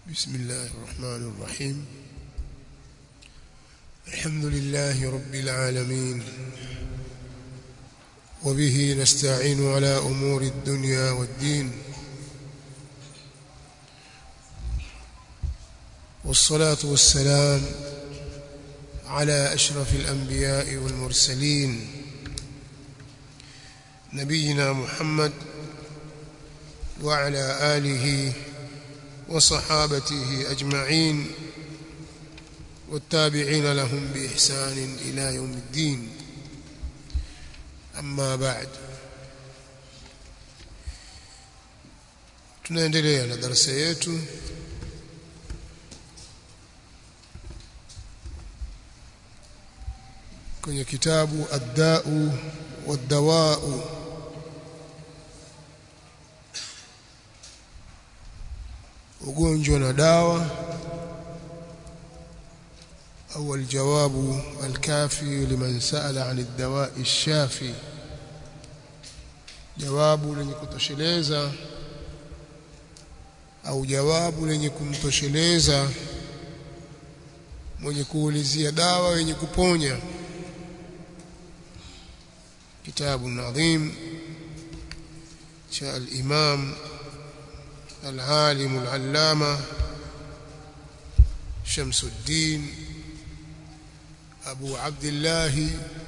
بسم الله الرحمن الرحيم الحمد لله رب العالمين وبه نستعين على أمور الدنيا والدين والصلاة والسلام على أشرف الأنبياء والمرسلين نبينا محمد وعلى آله وصحابته أجمعين والتابعين لهم بإحسان إلى يوم الدين أما بعد tunaendelea na darasa yetu kwenye kitabu ad-da'u wad-dawa'u ugonjwa na dawa au aljawabu alkafi liman sa'ala 'an ad-dawa'i ash-shafi jawabu lenye kutosheleza au jawabu lenye kumtosheleza mwenye kuulizia dawa yenye kuponya kitabu nadhim cha al-imam العالم العلامة شمس الدين أبو عبد الله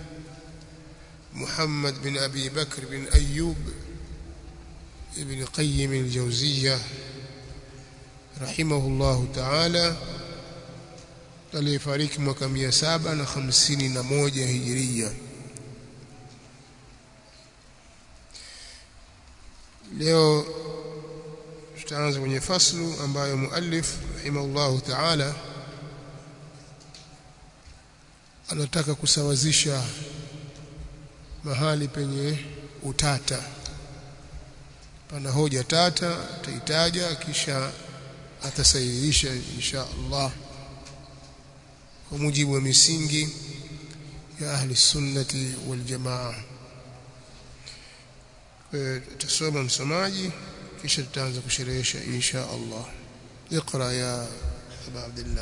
محمد بن أبي بكر بن أيوب ابن قيم الجوزية رحمه الله تعالى aliyefariki mwaka 751 hijiria leo tutaanza kwenye faslu ambayo muallif rahimahullahu ta'ala anataka kusawazisha mahali penye utata pana hoja tata ataitaja kisha atasahihisha insha Allah kwa mujibu wa misingi ya ahli sunnati wal jamaa tutasoma msomaji kisha tutaanza kusherehesha insha Allah اقرا يا ابا عبد الله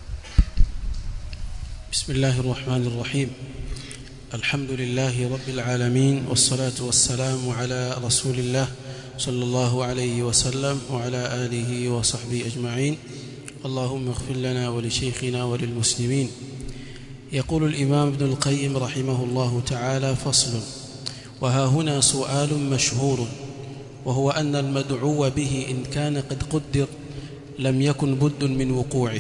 بسم الله الرحمن الرحيم الحمد لله رب العالمين والصلاة والسلام على رسول الله صلى الله عليه وسلم وعلى آله وصحبه أجمعين اللهم اغفر لنا ولشيخنا وللمسلمين يقول الإمام ابن القيم رحمه الله تعالى فصل وها هنا سؤال مشهور وهو أن المدعو به إن كان قد قدر لم يكن بد من وقوعه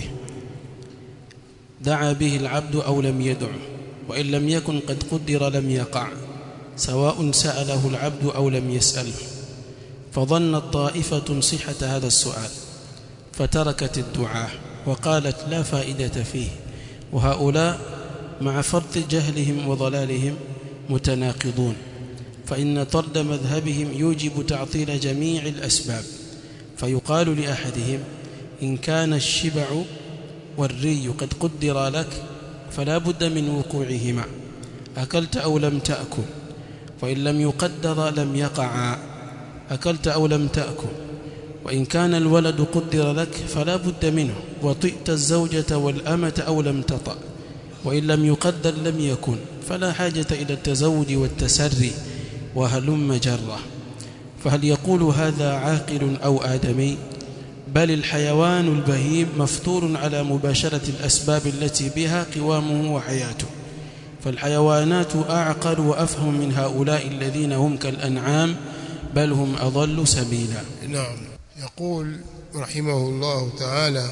دعا به العبد أو لم يدع وإن لم يكن قد قدر لم يقع سواء سأله العبد أو لم يسأله فظنت طائفة صحة هذا السؤال فتركت الدعاء وقالت لا فائدة فيه وهؤلاء مع فرط جهلهم وضلالهم متناقضون فإن طرد مذهبهم يوجب تعطيل جميع الأسباب فيقال لأحدهم إن كان الشبع والري قد قدر لك فلا بد من وقوعهما أكلت أو لم تأكل وإن لم يقدر لم يقعا أكلت أو لم تأكل وإن كان الولد قدر لك فلا بد منه وطئت الزوجة والأمة أو لم تطأ وإن لم يقدر لم يكن فلا حاجة إلى التزوج والتسري وهلم جرة فهل يقول هذا عاقل أو آدمي بل الحيوان البهيم مفطور على مباشرة الأسباب التي بها قوامه وحياته فالحيوانات أعقل وأفهم من هؤلاء الذين هم كالأنعام بل هم أضل سبيلا نعم يقول رحمه الله تعالى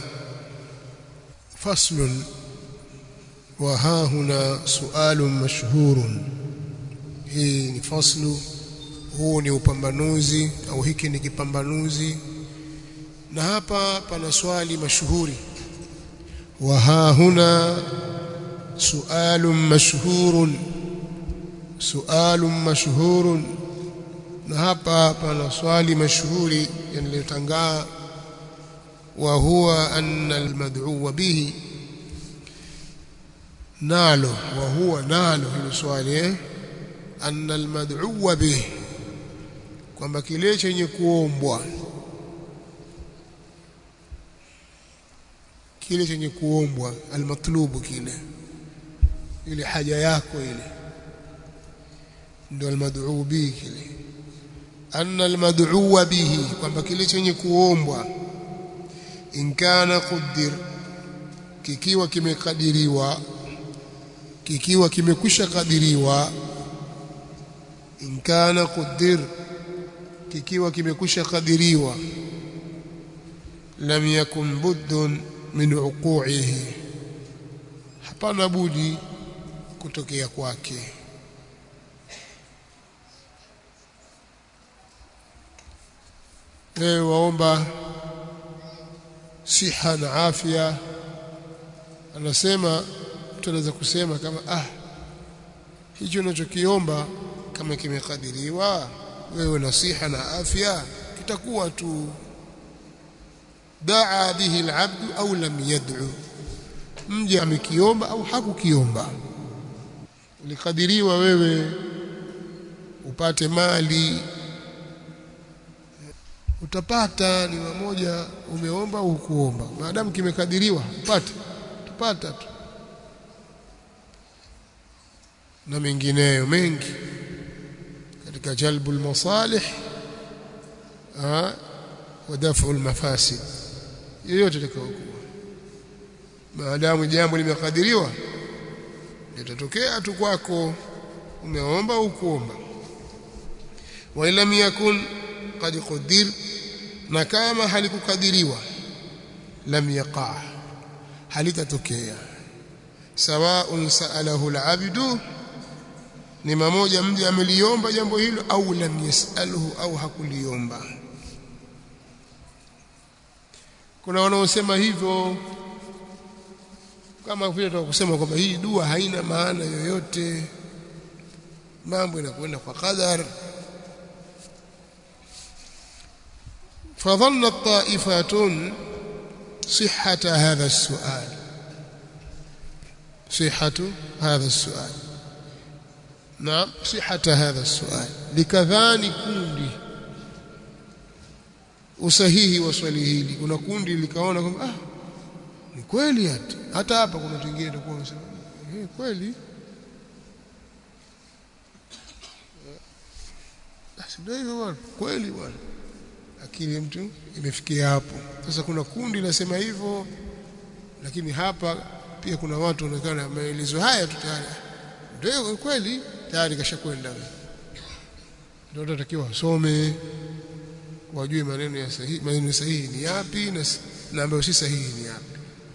فصل وها هنا سؤال مشهور hii ni faslu huu ni upambanuzi au hiki ni kipambanuzi na hapa pana swali mashuhuri wa ha huna sualun mashhurun sualun mashhurun na hapa pana swali mashuhuri yanayotangaa wa huwa anna almad'u bihi nalo wa huwa nalo hilo swali eh anna almad'u bih kwamba kile chenye kuombwa kile chenye kuombwa almatlubu kile ile haja yako ile ndio almad'u bihi kile anna almad'u bihi kwamba kile chenye kuombwa in kana qaddir kikiwa kimekadiriwa kikiwa kimekwisha kadiriwa in kana qaddir kikiwa kimekwisha kadiriwa lam yakun buddun min uqu'ihi hapana budi kutokea kwake wewe waomba siha na afya anasema mtu anaweza kusema kama ah hicho unachokiomba kama kimekadiriwa wewe na siha na afya kitakuwa tu daa bihi alabd au lam yad'u mje amekiomba au hakukiomba ulikadiriwa wewe upate mali utapata ni mmoja umeomba au kuomba maadamu kimekadiriwa upate tupata tu na mengineyo mengi katika jalbu almasalih wa dafu almafasid yoyote itakayokuwa maadamu jambo limekadiriwa litatokea tu kwako umeomba au kuomba wa lam yakun qad qadir na kama halikukadiriwa lam yaqa halitatokea sawaun saalahu alabdu ni mmoja mja ameliomba jambo hilo au lam yasalhu au hakuliomba kuna wanaosema hivyo kama vile tunakusema kwamba hii dua haina maana yoyote mambo inakwenda kwa qadar فظنت طائفة صحة هذا السؤال صحة هذا السؤال نعم صحة هذا السؤال لكذاني kundi usahihi wa swali hili kuna kundi likaona kwamba ah ni kweli hata hata hapa kuna watu wengine watakuwa wanasema eh kweli basi ndio hivyo bwana kweli bwana akili mtu imefikia hapo sasa kuna kundi linasema hivyo lakini hapa pia kuna watu wanaonekana maelezo haya tu tayari ndio kweli tayari kashakwenda ndio tunatakiwa wasome wajue maneno ya sahihi maneno sahihi ni yapi na, na ambayo si sahihi ni yapi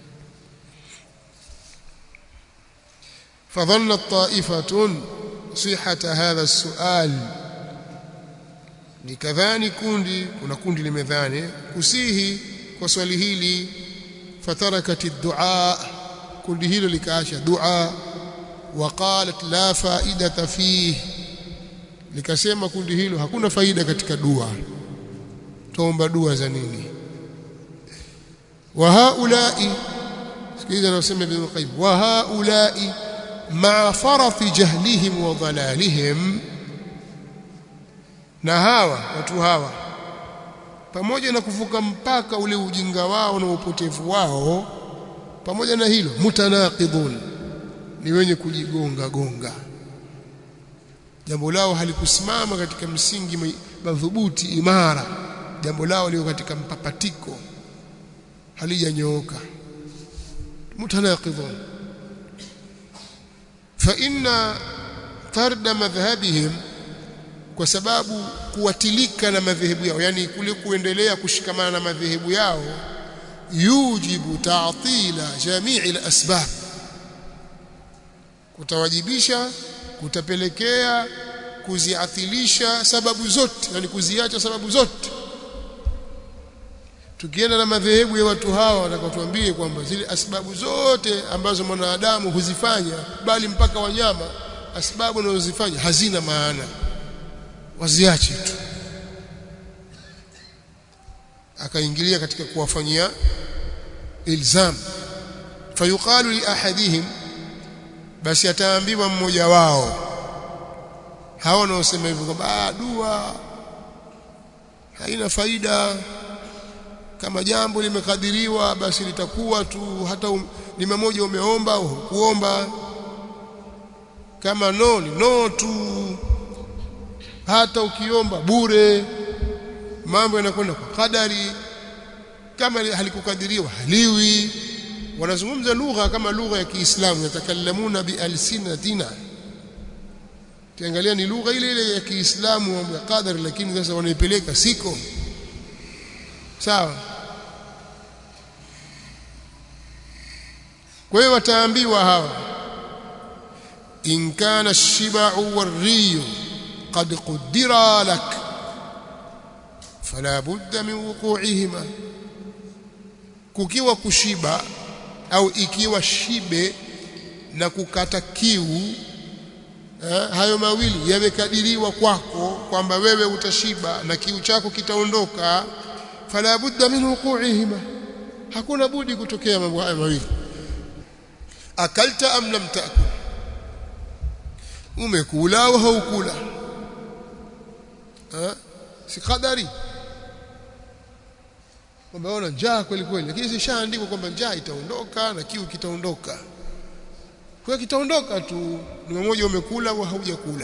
فظنت طائفة صحة هذا السؤال likadhani kundi kuna kundi limedhani kusihi kwa swali hili fatarakati dua kundi hilo likaacha dua waqalat la faidata fihi likasema kundi hilo hakuna faida katika dua tuomba dua za nini wa haulai sikiliza anasema ibn qayyim wa haulai ma farafi jahlihim wa dhalalihim na hawa watu hawa pamoja na kuvuka mpaka ule ujinga wao na upotevu wao pamoja na hilo mutanaqidun ni wenye kujigonga gonga jambo lao halikusimama katika msingi madhubuti imara jambo lao liko katika mpapatiko halijanyooka mutanaqidun fa inna tarda madhhabihim kwa sababu kuwatilika na madhehebu yao yani kule kuendelea kushikamana na madhehebu yao yujibu ta'tila jamii al-asbab kutawajibisha kutapelekea kuziathilisha sababu zote yani kuziacha sababu zote tukienda na madhehebu ya watu hawa watakaotuambie kwamba zile asbabu zote ambazo mwanadamu huzifanya bali mpaka wanyama asbabu wanazozifanya hazina maana waziache tu akaingilia katika kuwafanyia ilzam fayuqalu li ahadihim basi ataambiwa mmoja wao hao wanaosema hivyo kwamba dua haina faida kama jambo limekadiriwa basi litakuwa tu hata um, lima moja umeomba au kuomba kama no ni no tu hata ukiomba bure mambo yanakwenda kwa kadari kama halikukadiriwa haliwi wanazungumza lugha kama lugha ya Kiislamu yatakalamuna bialsinatina kiangalia ni lugha ile ile ya Kiislamu mambo ya qadari lakini sasa wanaipeleka siko sawa kwa hiyo wataambiwa hawa in kana ash-shiba'u war-riyu qad qaddara lak fala budda min wuqu'ihima kukiwa kushiba au ikiwa shibe na kukata kiu eh, hayo mawili yamekadiriwa kwako kwamba wewe utashiba na kiu chako kitaondoka fala budda min wuqu'ihima hakuna budi kutokea mambo haya mawili akalta am lam taakul umekula au haukula eh si kadari kwamba ona njaa kweli kweli lakini sishaandikwa kwamba njaa itaondoka na kiu kitaondoka kwa kitaondoka tu ni mmoja umekula au haujakula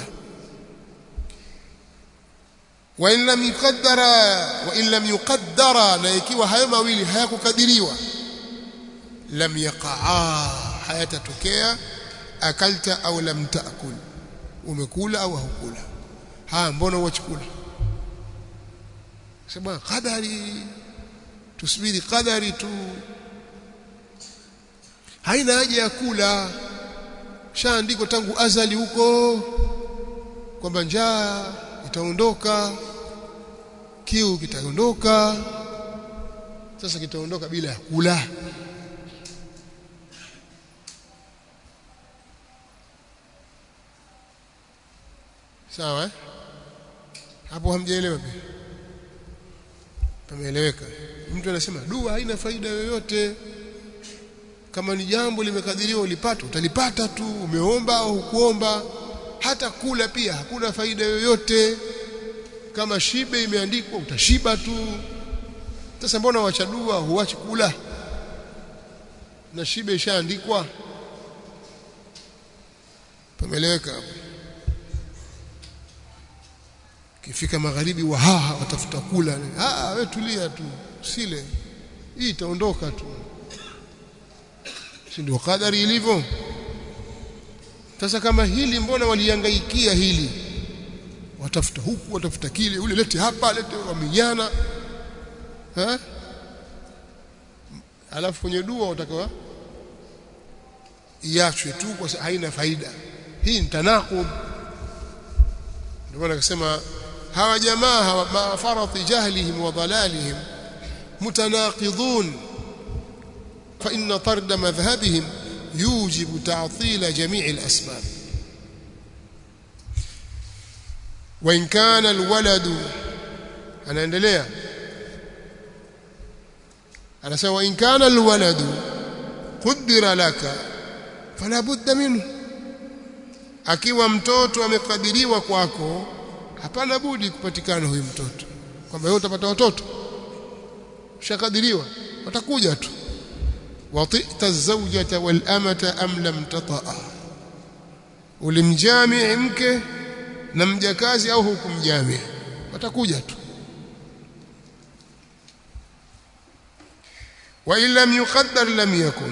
wa in lam yuqaddara wa in lam yuqaddara na ikiwa hayo mawili hayakukadiriwa lam yaqaa hayatatokea akalta au lam taakul umekula au haukula ha mbona uachukula sema qadari tusubiri qadari tu haina haja ya kula shaandiko tangu azali huko kwamba njaa itaondoka kiu kitaondoka sasa kitaondoka bila ya kula sawa eh? hapo hamjaelewa pia pameeleweka mtu anasema dua haina faida yoyote kama ni jambo limekadiriwa ulipata utalipata tu umeomba au hukuomba hata kula pia hakuna faida yoyote kama shibe imeandikwa utashiba tu sasa mbona wacha dua huachi kula na shibe ishaandikwa pameeleweka hapo kifika magharibi wahaha watafuta kula ah wewe tulia tu sile hii itaondoka tu si ndio kadari ilivyo sasa kama hili mbona walihangaikia hili watafuta huku watafuta kile ule lete hapa lete waminyana ha alafu kwenye dua utakawa iachwe tu kwa sababu haina faida hii ni tanaqub ndio maana akasema hawa jamaa hawa ma farati jahlihim wa dalalihim mutanaqidun fa inna tard madhhabihim يوجب تعطيل جميع الأسباب وإن كان الولد أنا أندليا أنا سوى وإن كان الولد قدر لك فلا بد منه akiwa mtoto amekadiriwa kwako hapana budi kupatikana huyu mtoto kwamba wewe utapata watoto ushakadiriwa watakuja tu وطئت الزوجة والأمة أم لم تطأ ulimjamii mke na mjakazi au hukumjamii watakuja tu wa in lam yuqaddar lam yakun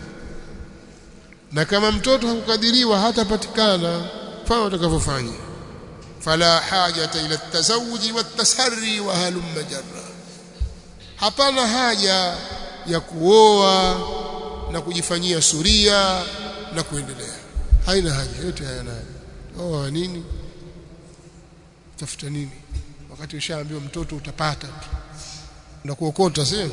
na kama mtoto hakukadiriwa hatapatikana fanya utakavyofanya fala hajata ila at-tazawuj wat-tasarri wa halumma jarra hapana haja ya kuoa na kujifanyia suria na kuendelea haina haja yote hayana haja oa nini tafuta nini wakati ushaambiwa mtoto utapata tu na kuokota sio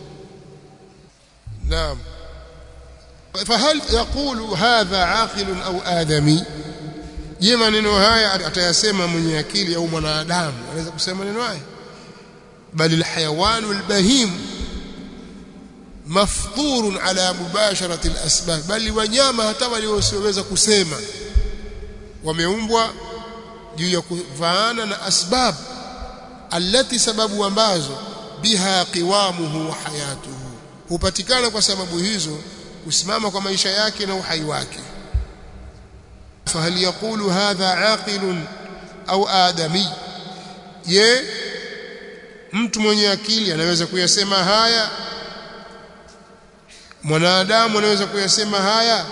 naam فهل يقول هذا عاقل او ادمي je maneno haya atayasema mwenye akili au mwanadamu anaweza kusema maneno haya bali alhayawan albahim mafdhurun ala mubasharati alasbab bali wanyama hata waliosiweza kusema wameumbwa juu ya kuvaana na asbab alati sababu ambazo biha qiwamuhu wa hayatuhu hupatikana kwa sababu hizo kusimama kwa maisha yake na uhai wake fahal yaqulu hadha aqilun au adami je mtu mwenye akili anaweza kuyasema haya mwanadamu anaweza kuyasema haya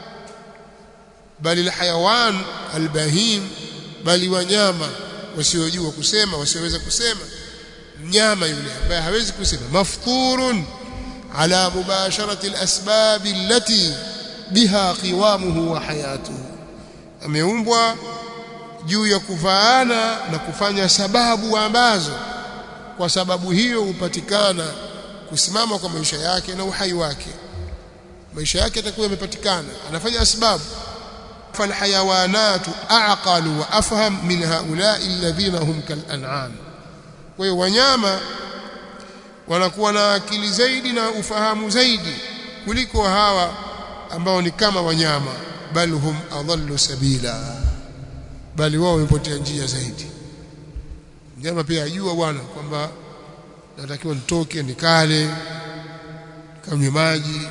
bali alhayawan albahim bali wanyama wasiojua kusema wasioweza kusema mnyama yule ambaye hawezi kusema mafturun ala mubasharati alasbab allati biha qiwamuhu wa hayatuhu ameumbwa juu ya kuvaana na kufanya sababu ambazo kwa sababu hiyo hupatikana kusimama kwa maisha yake na uhai wake maisha yake yatakuwa yamepatikana anafanya asbabu فالحيوانات أعقل وأفهم من هؤلاء الذين هم كالأنعام kwa hiyo wanyama wanakuwa na akili zaidi na ufahamu zaidi kuliko hawa ambao ni kama wanyama bal hum adallu sabila bali wao wamepotea njia zaidi mnyama pia ajua bwana kwamba natakiwa nitoke nikale kanywe maji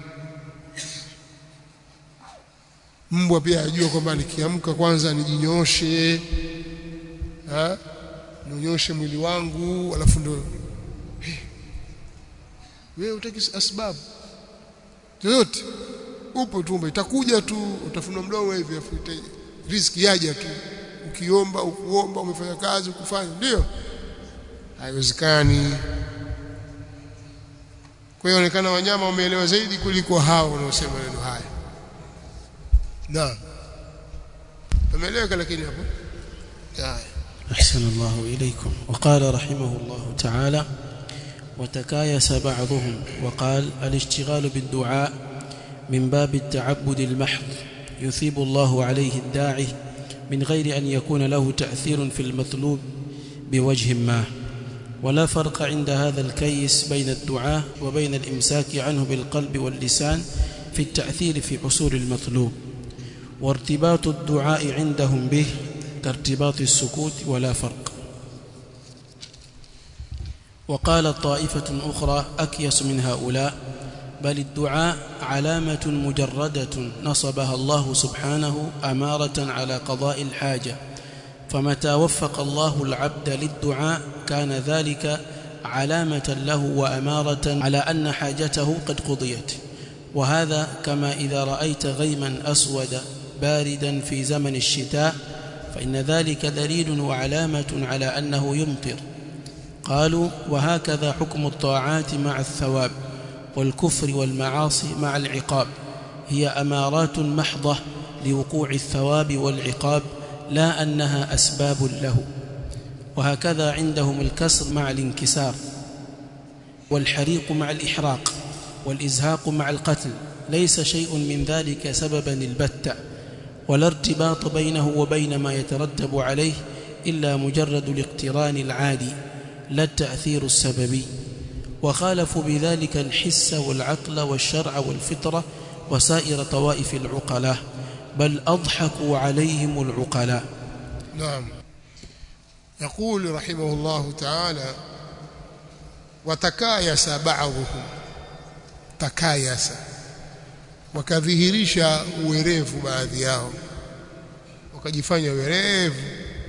mbwa pia ajua kwamba nikiamka kwanza nijinyooshe ha nionyoshe mwili wangu alafu ndo hey. wewe utaki asbabu yoyote upo tumbo itakuja tu utafunua mdomo hivi afu riziki yaja tu ukiomba ukuomba umefanya kazi ukufanya ndio haiwezekani kwa hiyo onekana wanyama wameelewa zaidi kuliko hao wanaosema neno haya نعم فملك لكن يا ابو أحسن الله إليكم وقال رحمه الله تعالى وتكايس بعضهم وقال الاشتغال بالدعاء من باب التعبد المحض يثيب الله عليه الداعي من غير أن يكون له تأثير في المطلوب بوجه ما ولا فرق عند هذا الكيس بين الدعاء وبين الإمساك عنه بالقلب واللسان في التأثير في حصول المطلوب وارتباط الدعاء عندهم به كارتباط السكوت ولا فرق وقال طائفة أخرى أكيس من هؤلاء بل الدعاء علامة مجردة نصبها الله سبحانه أمارة على قضاء الحاجة فمتى وفق الله العبد للدعاء كان ذلك علامة له وأمارة على أن حاجته قد قضيت وهذا كما إذا رأيت غيما أسود باردا في زمن الشتاء فإن ذلك دليل وعلامة على أنه يمطر قالوا وهكذا حكم الطاعات مع الثواب والكفر والمعاصي مع العقاب هي أمارات محضة لوقوع الثواب والعقاب لا أنها أسباب له وهكذا عندهم الكسر مع الانكسار والحريق مع الإحراق والإزهاق مع القتل ليس شيء من ذلك سببا البتة ولا ارتباط بينه وبين ما يترتب عليه إلا مجرد الاقتران العادي لا التأثير السببي وخالفوا بذلك الحس والعقل والشرع والفطرة وسائر طوائف العقلاء بل أضحكوا عليهم العقلاء نعم يقول رحمه الله تعالى وتكايس بعضهم تكايس wakadhihirisha uwerevu baadhi yao wakajifanya werevu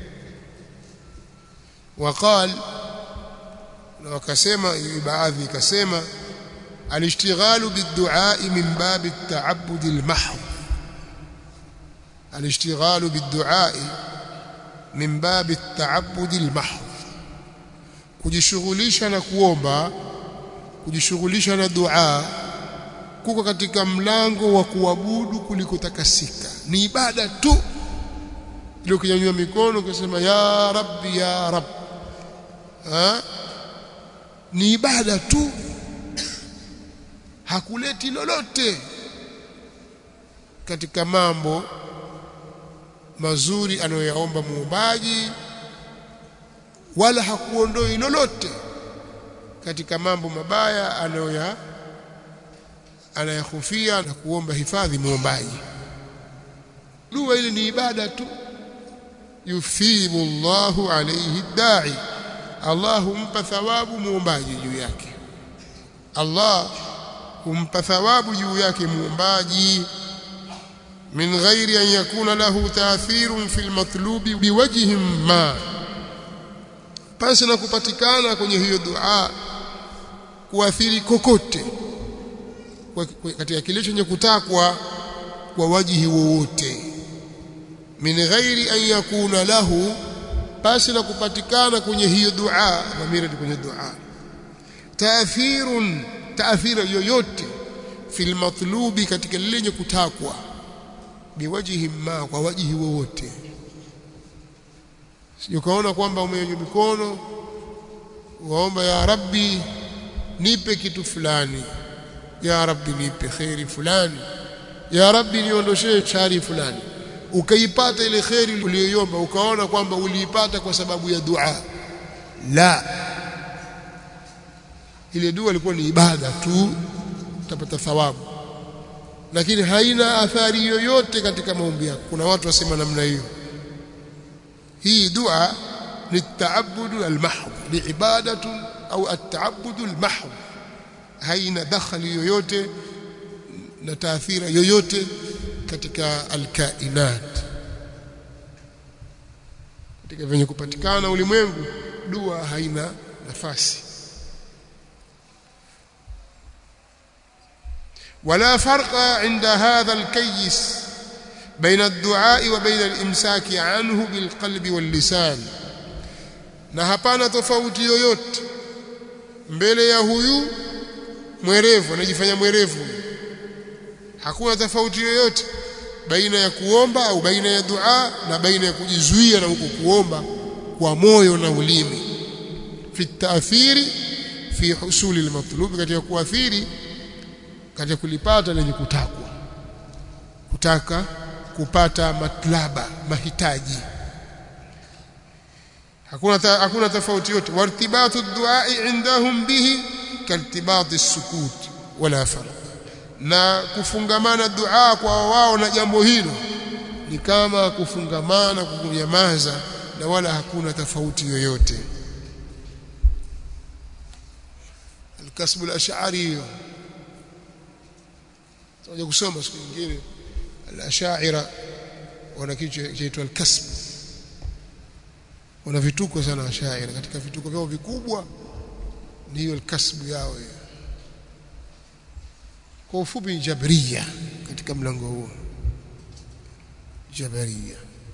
waqal na wakasema baadhi ikasema alishtighalu biddu'a min bab at-ta'abbud al-mahd alishtighalu biddu'a min bab at-ta'abbud al-mahd kujishughulisha na kuomba kujishughulisha na dua kuko katika mlango wa kuabudu kuliko takasika ni ibada tu ile ukinyanyua mikono ukisema ya rabbi ya rab ha? ni ibada tu hakuleti lolote katika mambo mazuri anayoyaomba muumbaji wala hakuondoi lolote katika mambo mabaya anayoya anayahofia na kuomba hifadhi muombaji dua ile ni ibada tu yuthibu Allahu alayhi da'i Allah humpa thawabu muombaji juu yake Allah humpa thawabu juu yake muombaji min ghairi an yakuna lahu taathirun fil matlubi biwajhin ma pasi na kupatikana kwenye hiyo dua kuathiri kokote katika kile chenye kutakwa kwa wajihi wowote min ghairi an yakuna lahu pasi na kupatikana kwenye hiyo dua dhamira kwenye dua taathirun taathira yoyote fil matlubi katika lenye kutakwa biwajihi ma kwa wajihi wowote sijukaona kwamba umenyanyua mikono waomba ya rabbi nipe kitu fulani ya rabbi nipe khairi fulani ya rabbi niondoshee shari fulani ukaipata ile khairi uliyoiomba ukaona kwamba uliipata kwa sababu ya dua la ile dua ilikuwa ni ibada tu utapata thawabu lakini haina athari yoyote katika maombi yako kuna watu wasema namna hiyo hii dua ni taabudu almahd ni ibadatu au ataabudu almahd haina dakhali yoyote na taathira yoyote katika alkainat katika venye kupatikana ulimwengu dua haina nafasi ولا فرق عند هذا الكيس بين الدعاء وبين الامساك عنه بالقلب واللسان na hapana tofauti yoyote mbele ya huyu mwerevu anajifanya mwerevu hakuna tofauti yoyote baina ya kuomba au baina ya dua na baina ya kujizuia na huko kuomba kwa moyo na ulimi fi taathiri fi husuli almatlub katika kuathiri katika kulipata lenye kutakwa kutaka kupata matlaba mahitaji hakuna ta, hakuna tofauti yote wartibatu duai indahum bihi kaltibati as-sukut wala farq na kufungamana dua kwa wao na jambo hilo ni kama kufungamana kunyamaza na wala hakuna tofauti yoyote الكسب الاشعري tutakuja kusoma siku nyingine al-ashaira wana kitu chaitwa al-kasb wana vituko sana ashaira katika vituko vyao vikubwa ni hiyo al-kasb yao hiyo kwa ufupi jabria katika mlango huo jabria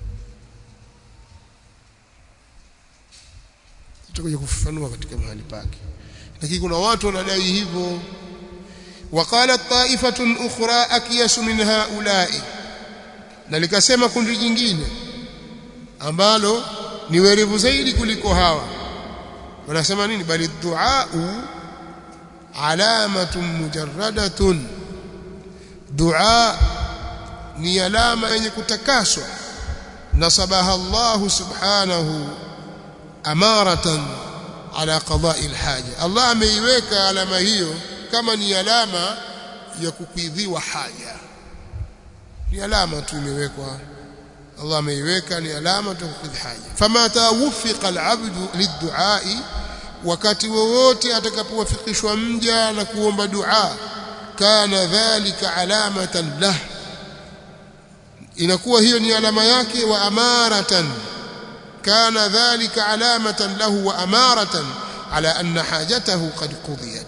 tutakuja kufafanua katika mahali pake lakini kuna watu wanadai hivyo وقالت طائفة أخرى أكيس من هؤلاء na likasema kundi jingine ambalo ni werevu zaidi kuliko hawa wanasema nini bali duau alamatun mujarradatun dua ni alama yenye kutakaswa nasabaha Allah subhanahu amaratan ala qada'i alhaja Allah ameiweka alama hiyo kama ni alama ya kukidhiwa haja ni alama tu imewekwa Allah ameiweka ni alama tu kukidhi haja fama tawfiqa alabdu lidduai wakati wowote atakapowafikishwa mja na kuomba dua kana dhalika alamatan lah inakuwa hiyo ni alama yake wa amaratan kana dhalika alamatan lahu wa amaratan ala anna hajatahu qad qudiyat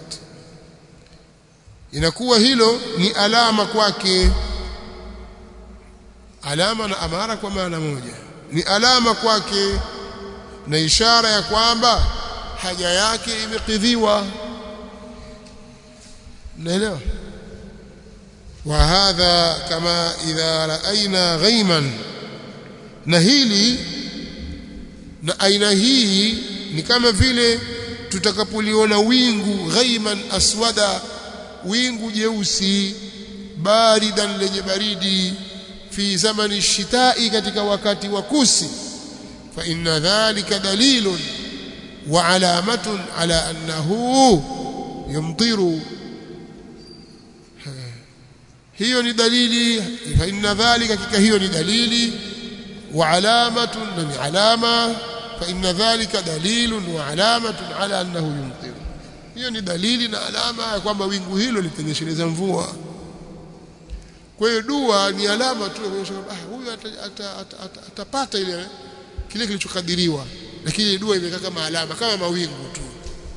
inakuwa hilo ni alama kwake alama na amara kwa maana moja ni alama kwake na ishara ya kwamba haja yake imekidhiwa naelewa وهذا كما إذا رأينا غيما na hili na aina hii ni kama vile tutakapoliona wingu ghaiman aswada wingu jeusi baridan lenye baridi fi zamani shitai katika wakati wa kusi fa inna dhalika dalilun wa alamatun ala annahu yumtiru hiyo ni dalili fa inna dhalika kika hiyo ni dalili wa alamatun na ni alama fa inna dhalika dalilun wa alamatun ala annahu yumtir hiyo ni dalili na alama ya kwamba wingu hilo litanyesheleza mvua kwa hiyo dua ni alama tu ya kuonyesha kwamba ah huyu atapata ile kile kilichokadiriwa lakini dua imekaa kama alama kama mawingu tu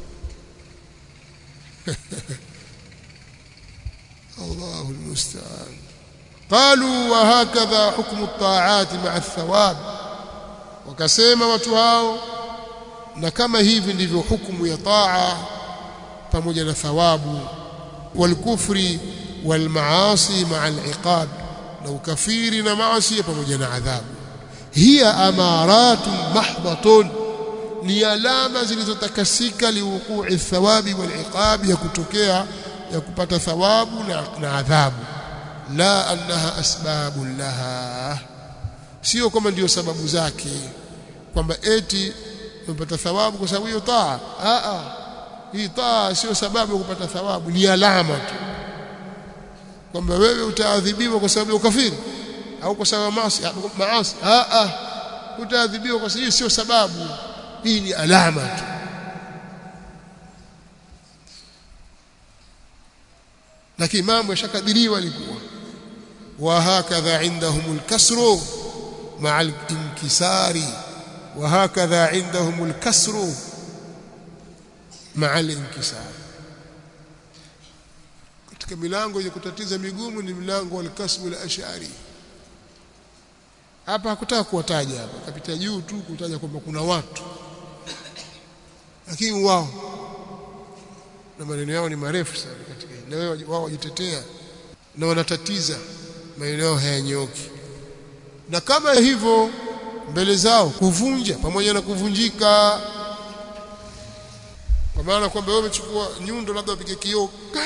الله المستعان قالوا وهكذا حكم الطاعات مع الثواب wakasema watu hao na kama hivi ndivyo hukumu ya taa pamoja na thawabu walkufri walmaasi maa aliqab na ukafiri na maasi pamoja na adhabu hiya amaratun mahdhatun ni alama zilizotakasika liwuqui thawabi waliqabi ya kutokea ya kupata thawabu na, na adhabu la annaha asbabun laha sio kama ndio sababu zake kwamba eti umepata thawabu kwa sababu hiyo taa a a hii taa sio sababu ya kupata thawabu ni alama tu kwamba wewe utaadhibiwa kwa sababu ya ukafiri au kwa sababu maasi maasi a a utaadhibiwa kwa sababu sio sababu hii ni alama tu lakini mambo yashakadiriwa ilikuwa wa hakadha indahum alkasru ma'a alinkisari wa hakadha indahum alkasru ma'a alinkisari katika milango yenye kutatiza migumu ni mlango wa alkasbu al-ash'ari hapa hakutaka kuwataja hapa kapita juu tu kutaja kwamba kuna watu lakini wao na maneno yao ni marefu sana katika hili na wao wajitetea na wanatatiza maneno yao hayanyoki na kama hivyo mbele zao kuvunja pamoja na kuvunjika kwa maana kwamba wewe umechukua nyundo labda upige kioo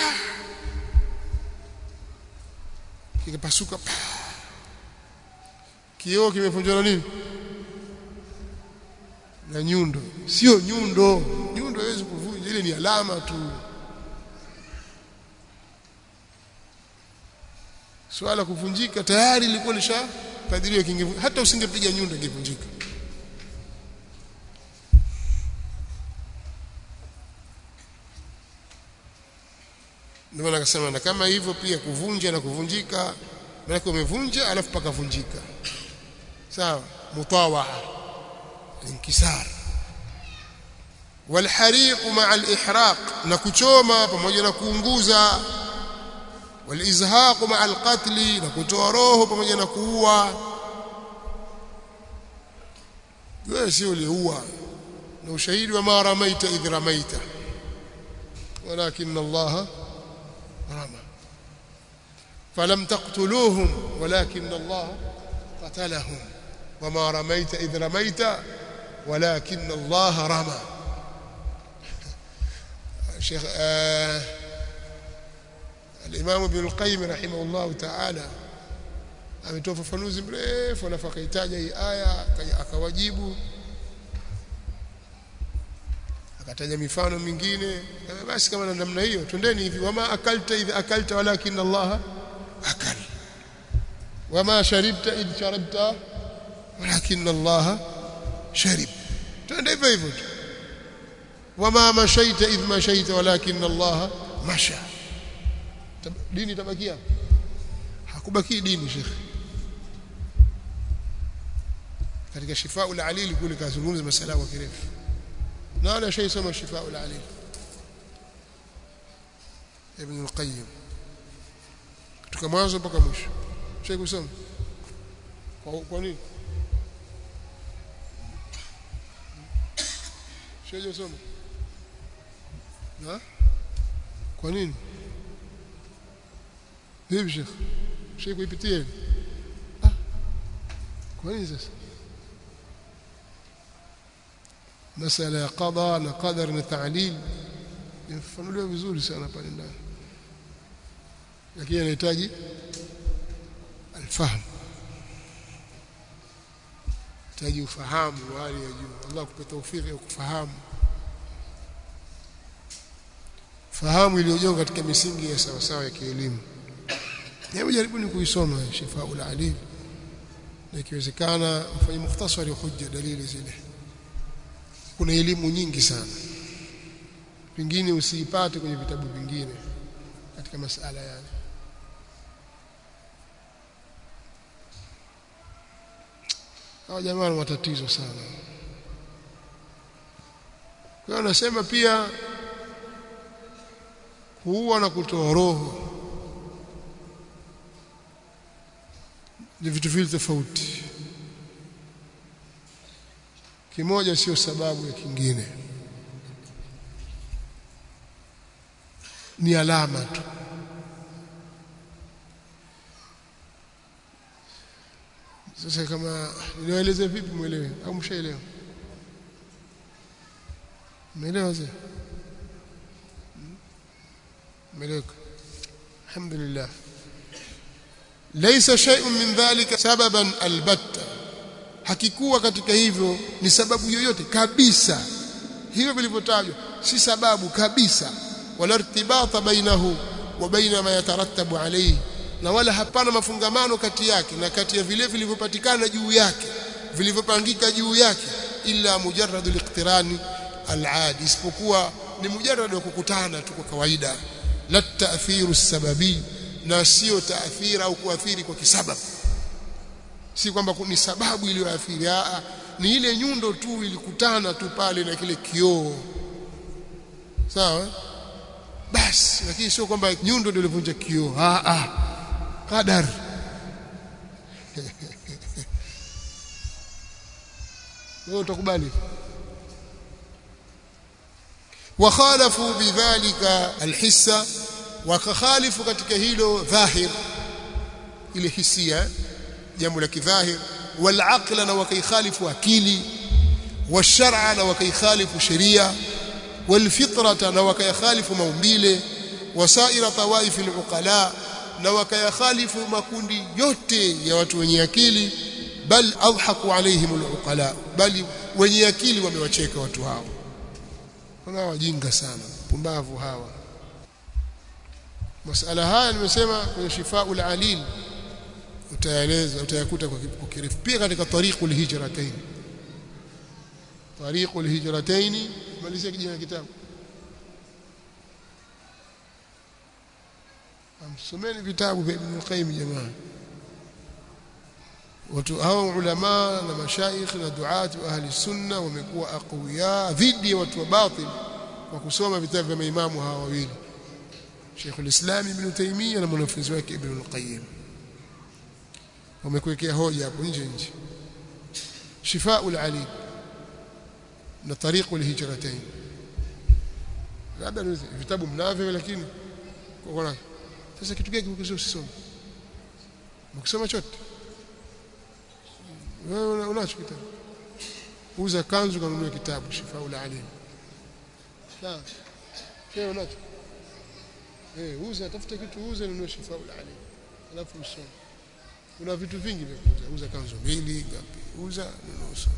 kikapasuka kioo kimevunjwa na nini na nyundo sio nyundo nyundo haiwezi kuvunja ile ni alama tu swala kuvunjika tayari lilikuwa lishakadiriwa kingevunjika hata usingepiga nyundo ingevunjika ndio maana akasema na kama hivyo pia kuvunja na kuvunjika maana umevunja alafu pakavunjika sawa mutawaa inkisar والحريق مع الإحراق نكچوما pamoja na kuunguza والإزهاق مع القتل نكتوa roho pamoja na kuua wewe sio uliua na ushahidi wa ma ramaita idh ramaita walakin Allah rama falam taqtuluhum walakin Allah qatalahum wama ramaita idh ramaita walakin Allah rama Sheikh الإمام ابن القيم رحمه الله تعالى ametoa ufafanuzi mrefu alafu akaitaja hii aya akawajibu akataja mifano mingine basi kama namna hiyo twendeni hivi wama akalta idh akalta walakin Allah akal wama sharibta idh sharabta walakin Allah sharib twende hivyo hivyo tu wama mashaita idh mashaita walakin Allah masha dini tabakia hakubaki dini shekhi katika shifaa al-alil kule kazungumza masala kwa kirefu nani ashaisoma shifaa al-alil ibn al-qayyim kutoka mwanzo mpaka mwisho shekhi kusoma kwa, kwa nini shekhi kusoma na kwa nini vipi shekhi shekhi kuipitia ah kwa nini sasa masala ya qada na qadar na ta'lil yafanuliwa vizuri sana pale ndani lakini inahitaji alfahamu inahitaji ufahamu wa hali ya juu Allah akupe tawfiki ya kufahamu fahamu iliyojengwa katika misingi ya sawa sawa ya kielimu hebu jaribuni kuisoma shifaul alim na ikiwezekana mfanye mukhtasari hujja dalili zile kuna elimu nyingi sana pengine usiipate kwenye vitabu vingine katika masala yale hao jamaa wana matatizo sana kwa hiyo anasema pia huwa na kutoa roho ni vitu vile tofauti kimoja sio sababu ya kingine ni alama tu sasa kama niwaeleze vipi mwelewe au mshaelewa umeelewa sasa umeeleweka alhamdulillah laysa shay'un min dhalika sababan albatta hakikuwa katika hivyo ni sababu yoyote kabisa hivyo vilivyotajwa si sababu kabisa wala irtibata bainahu wa baina ma yatarattabu alayhi na wala hapana mafungamano kati yake na kati ya vile vilivyopatikana juu yake vilivyopangika juu yake illa mujarradu liqtirani aladi isipokuwa ni mujarrad wa kukutana tu kwa kawaida la ta'thiru sababi na sio taathira au kuathiri kwa kisababu si kwamba ni sababu iliyoathiri a ni ile nyundo tu ilikutana tu pale na kile kioo sawa basi lakini sio kwamba nyundo ndio ilivunja kioo a a qadar wewe utakubali وخالفوا بذلك الحسه وكخالفوا katika hilo dhahir ile hisia jambo la kidhahir والعقل na wakaikhalifu akili والشرع na wakaikhalifu sheria والفطره na wakaikhalifu maumbile wasaira tawaif aluqala na wakayakhalifu makundi yote ya watu wenye akili bal adhaku alaihim aluqala bali wenye akili wamewacheka watu hao kuna wajinga sana pumbavu hawa masala haya nimesema kwenye shifaul alil utaeleza utayakuta kwa kirefu pia katika tariqul hijratain tariqul hijratain malizia kijana kitabu amsomeni vitabu vya Ibn Qayyim jamaa watu hao ulama na mashaikh na duati wa ahli sunna wamekuwa aqwiya dhidi ya watu wa batil kwa kusoma vitabu vya maimamu hawa wawili Sheikh al-Islam Ibn Taymiyyah na mwanafunzi wake Ibn al-Qayyim wamekuwekea hoja hapo nje nje Shifaul Alim na Tariqul Hijratain labda vitabu mnavyo lakini kwa sasa kitu gani kimekuzuia usisome mkisoma chote wewe unacho kitabu uza kanzu kanunua kitabu Shifaul Alim sawa wewe unacho eh uza tafuta kitu uza nunua Shifaul Alim alafu usome kuna vitu vingi vya kuuza uza kanzu mbili ngapi uza nunua usome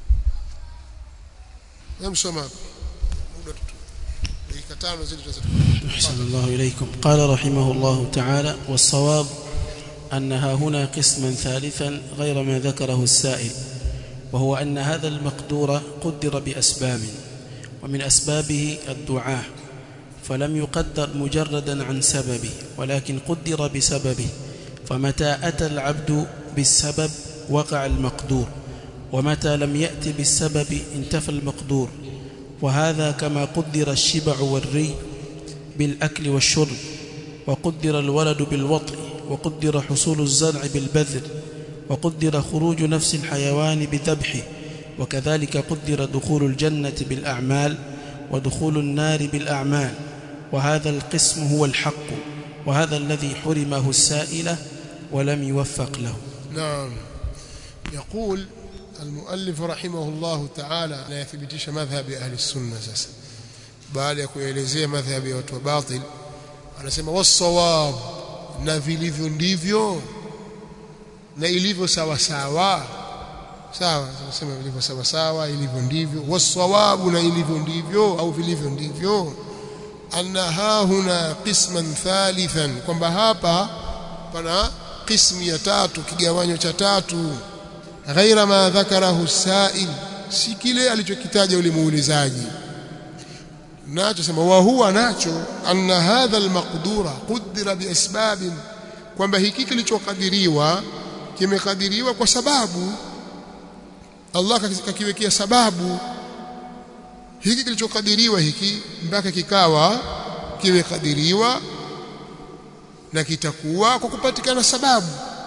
namsoma muda tu dakika tano zile أحسن الله إليكم قال رحمه الله تعالى والصواب أنها هنا قسما ثالثا غير ما ذكره السائل وهو أن هذا المقدور قدر بأسباب ومن أسبابه الدعاء فلم يقدر مجردا عن سببه ولكن قدر بسببه فمتى أتى العبد بالسبب وقع المقدور ومتى لم يأت بالسبب انتفى المقدور وهذا كما قدر الشبع والري بالأكل والشرب وقدر الولد بالوطء وقدر حصول الزرع بالبذر وقدر خروج نفس الحيوان بذبحه وكذلك قدر دخول الجنة بالأعمال ودخول النار بالأعمال وهذا القسم هو الحق وهذا الذي حرمه السائلة ولم يوفق له نعم يقول المؤلف رحمه الله تعالى لا يثبتش مذهب أهل السنة ساسا baada ya kuelezea madhhabi ya watu wa batil anasema wasawab na vilivyo ndivyo na ilivyo sawa sawa sawa tunasema vilivyo sawa sawa ilivyo ndivyo wasawabu na ilivyo ndivyo au vilivyo ndivyo anna huna qisman thalithan kwamba hapa pana qismu ya tatu kigawanyo cha tatu ghaira ma dhakarahu sa'il si kile alichokitaja yule muulizaji nacho sema wa huwa nacho anna hadha almaqdura qudira biasbabin kwamba hiki kilichokadiriwa kimekadiriwa kwa sababu Allah kakiwekea sababu hiki kilichokadiriwa hiki mpaka kikawa kimekadiriwa na kitakuwa kwa kupatikana sababu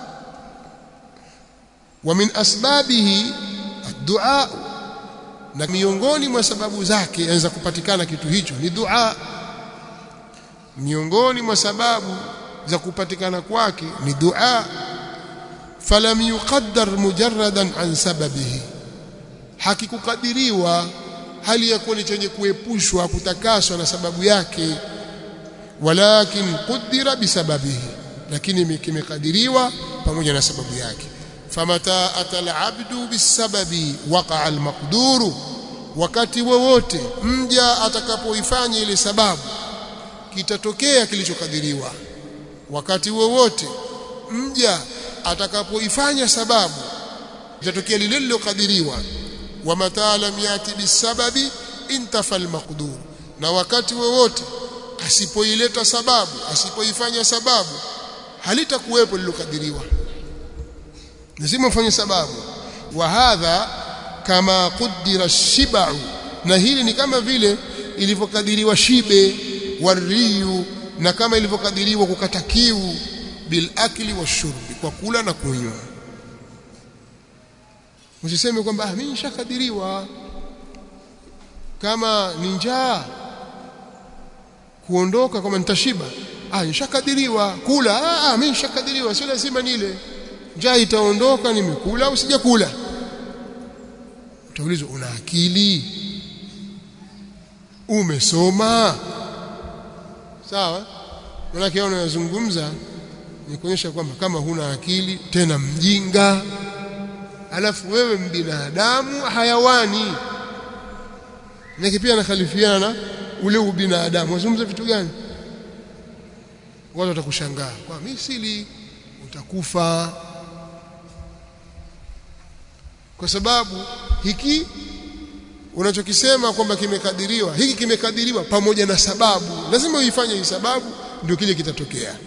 wa min asbabihi ad-du'a na miongoni mwa sababu zake inaweza kupatikana kitu hicho ni dua miongoni mwa sababu za kupatikana kwake ni dua falam yuqaddar mujarradan an sababihi hakikukadiriwa hali ya kuwa ni chenye kuepushwa kutakaswa na sababu yake walakin qudira bisababihi lakini kimekadiriwa pamoja na sababu yake famata atal abdu bisababi waqa al maqduru wakati wowote mja atakapoifanya ile sababu kitatokea kilichokadiriwa wakati wowote mja atakapoifanya sababu kitatokea lile lilokadiriwa wa mata lam yati bisababi intafa al maqdur na wakati wowote asipoileta sababu asipoifanya sababu halitakuwepo lilokadiriwa lazima ufanye sababu wa hadha kama qudira shibau na hili ni kama vile ilivyokadiriwa shibe wariyu na kama ilivyokadiriwa kukata kiu bil akli washurbi kwa kula na kunywa usiseme kwamba ah mimi nishakadiriwa kama ni njaa kuondoka kama nitashiba ah nishakadiriwa kula ah, ah mimi nishakadiriwa sio lazima nile njaa itaondoka nimekula au sijakula utaulizwa una akili umesoma sawa manake hao unayozungumza ni kuonyesha kwamba kama huna akili tena mjinga alafu wewe mbinadamu hayawani na pia anakhalifiana ule ubinadamu wazungumza vitu gani watu watakushangaa kwa misili utakufa kwa sababu hiki unachokisema kwamba kimekadiriwa hiki kimekadiriwa pamoja na sababu lazima uifanye hii sababu ndio kile kitatokea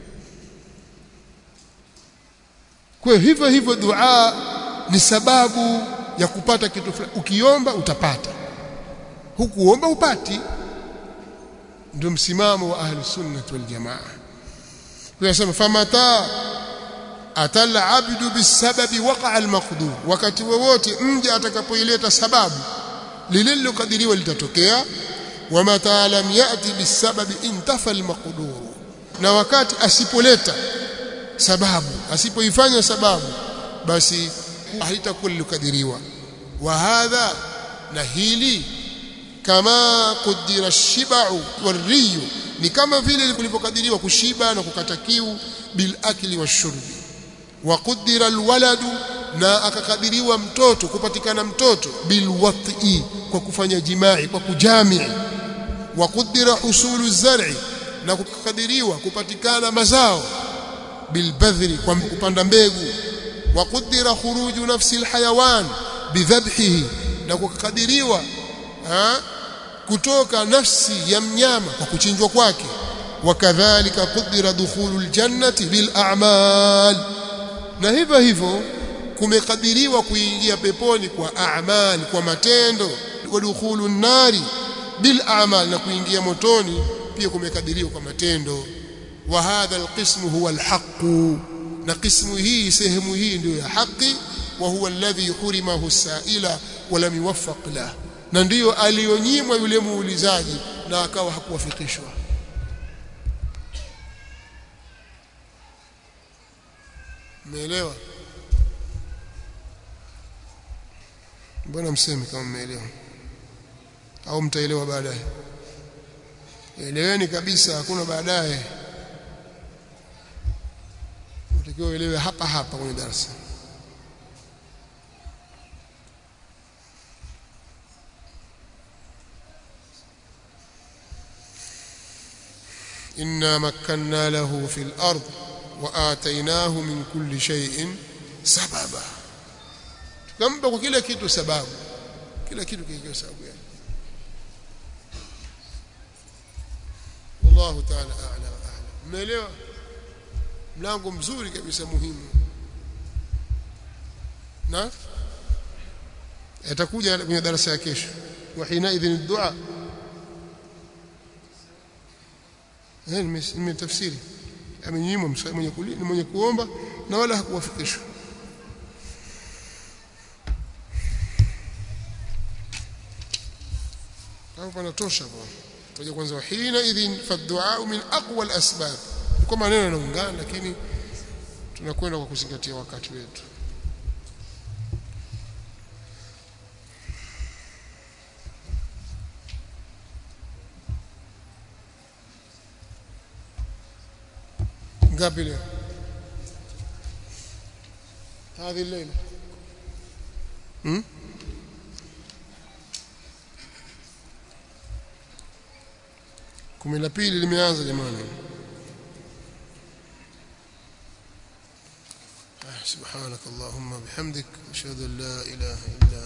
kwa hivyo hivyo dua ni sababu ya kupata kitu fulani ukiomba utapata hukuomba upati ndio msimamo wa ahli sunnah wal jamaa kwa sababu famata atal abdu bisababi waqa almaqdur wakati wowote mja atakapoileta sababu lile lilokadiriwa litatokea wamata lam yati bisababi intafa almaqdur na wakati asipoleta sababu asipoifanya sababu basi halitakuwa lilokadiriwa wa hadha na hili kama qudira shibau wariyu ni kama vile kulivyokadiriwa kushiba na kukata kiu bil akli washurbi wa qudira alwaladu na akakadiriwa mtoto kupatikana mtoto bil wat'i kwa kufanya jimai kwa kujamii wa qudira husulu zar'i na kukadiriwa kupatikana mazao bil badhri kwa kupanda mbegu wa qudira khuruju nafsi alhayawan bidhabhihi na kukadiriwa kutoka nafsi ya mnyama kwa kuchinjwa kwake wakadhalika qudira dukhulul jannati bil a'mal na hivyo hivyo kumekadiriwa kuingia peponi kwa a'mal kwa matendo wa dukhulun nari bil a'mal na kuingia motoni pia kumekadiriwa kwa matendo wa hadha alqismu huwa alhaq na qismu hii sehemu hii ndio ya haki wa huwa alladhi hurimahu as-sa'ila wa lam yuwaffaq lahu na ndiyo alionyimwa yule muulizaji na akawa hakuwafikishwa Umeelewa? Mbona msemi kama mmeelewa? Au mtaelewa baadaye? Eleweni kabisa, hakuna baadaye. Unatakiwa uelewe hapa hapa kwenye darasa. إنا مكنا له في الأرض وآتيناه من كل شيء سببا tukampa kwa kila kitu sababu kila kitu kikiwa sababu yake wallahu ta'ala a'lam a'lam mmeelewa mlango mzuri kabisa muhimu na atakuja kwenye darasa ya kesho wa hina idhin dua eh nimetafsiri amenyimwa mwenye mwenye kuomba na wala hakuwafikishwa hapo panatosha bwana tuje kwanza wahina idhin faddu'a min aqwa al-asbab kwa maneno yanaungana lakini tunakwenda kwa kuzingatia wakati wetu ngapi leo هذه الليله امم kumi la pili limeanza jamani سبحانك اللهم بحمدك أشهد أن لا إله إلا